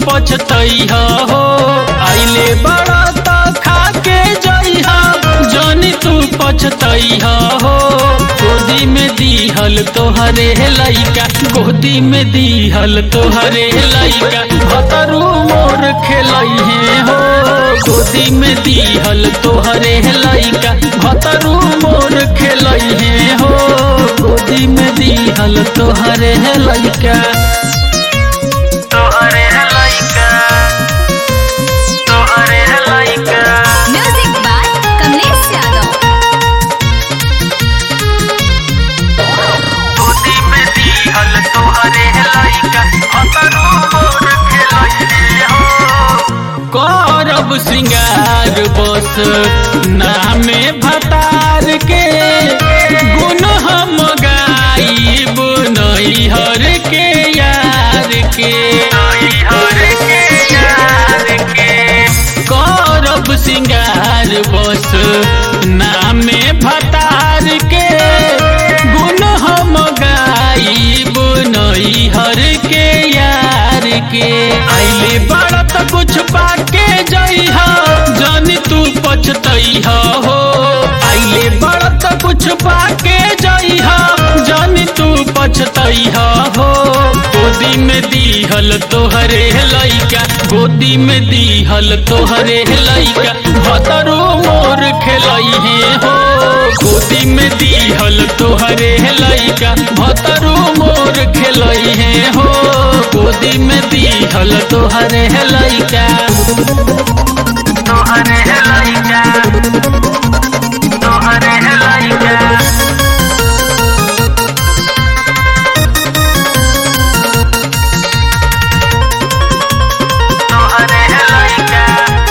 पछतैहा हो आइले बड़ा त खा के जइहा जानी तू पछतैहा हो गोदी में दीहल तोहरे लइका गोदी में दीहल तोहरे लइका भतरू मोर खेलैहे हो गोदी में दीहल तोहरे लइका भतरू मोर खेलैहे हो गोदी में दीहल तोहरे लइका तोहरे लइका तोहरे लइका Music by Kamlesh Yadav. गोदी में दीहल तोहरे लइका भतरू मोर खेलैहे हो करब श्रृंगार बस नामे भतार के गुण हम गाइब नैहर के यार के नैहर के यार के करब श्रृंगार बस नामे भतार के गुण हम गाइब नैहर के यार के आइले बड़त कुछ पाके जइहा जानी तू पछतैहा हो आइले बड़त कुछ पाके जइहा जानी तू पछतैहा हो गोदी में दीहल तोहरे लइका गोदी में दीहल तोहरे लइका भतरू मोर खेलैहे हो गोदी में दीहल तोहरे लइका भतरू मोर खेलैहे हो गोदी में दीहल तोहरे लइका तोहरे लइका तोहरे लइका तोहरे लइका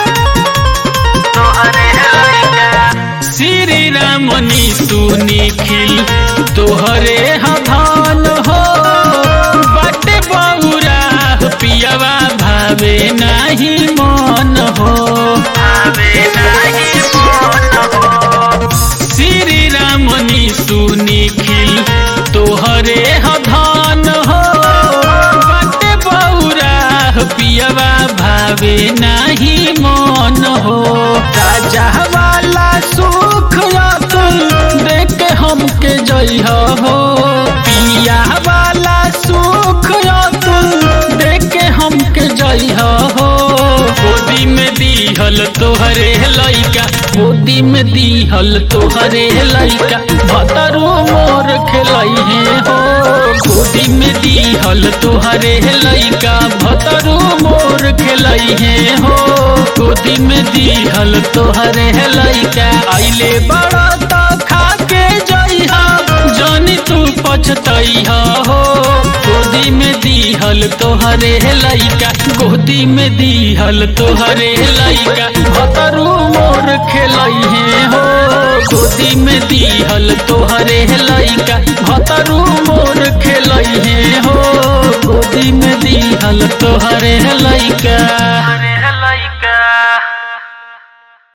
तोहरे लइका श्री रामनी तू निखिल तोहरे हधान हो बट बौरा पियवा भावे नाही मन हो भावे नाही मन हो श्री रामनी तू निखिल तोहरे हधान हो बट बौरा पियवा भावे नाही मन हो राजा वाला सुख तुम देख के हमके जइह हो पिया वाला सुख तुम देख के हमके जइह हो गोदी में दीहल तोहरे लइका गोदी में दीहल तोहरे लइका भतरू मोर खेलैहे हो गोदी में दीहल तोहरे लइका भतरू मोर खेलैहे हो गोदी में दीहल तोहरे लइका आइले बड़ा त खा के जइहा जानी तू पछतैहा हो गोदी में दीहल तोहरे लइका गोदी में दीहल तोहरे लइका भतरू मोर खेलैहे हो गोदी में दीहल तोहरे लइका भतरू मोर खेलैहे हो गोदी में दीहल तोहरे लइका